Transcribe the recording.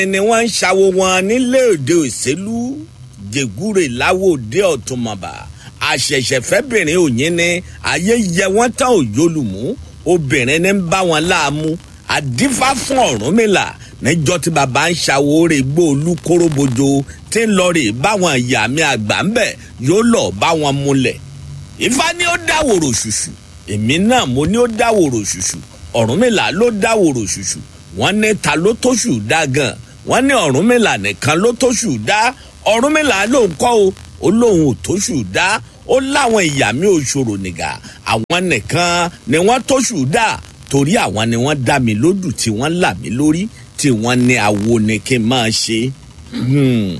ni wọ́n ń ṣàwo wọn nílé òde òṣèlú jẹgúrè láwòdì ọ̀túnmọ̀bà àṣẹ̀ṣẹ̀fẹ́bìnrin òyìn ni ayé yẹ wọ́n tán òyòlùmú obìnrin ní ń bá wọn láàmú àdífá fún ọ̀rúnmìlà níjọ́ tí bàbá ń ṣàwórè gbóòlù kóróbojo tí ń lọ rè báwọn ìyá mi àgbà ń bẹ̀ yóò lọ bá wọn múlẹ̀ ifá ni ó dáwòrò ṣùṣù èmi náà mo ní ó dáwòrò ṣùṣù ọ̀rúnmìlà ló dáwòrò ṣùṣù wọ́n ní ta ló tóṣù dá gan wọ́n ní ọ̀rúnmìlà nìkan ló tóṣù dá ọ̀rúnmìlà ló ń kọ́ o ó lóun ò tóṣù dá ó láwọn ìyá mi ò ṣòro nìgà àwọn nìkan ni wọ́n tóṣù dá torí àwọn ni wọ́n dá mi lódù tí wọ́n là mí lórí tí wọ́n ní awo ni kí n máa ṣe. Hmm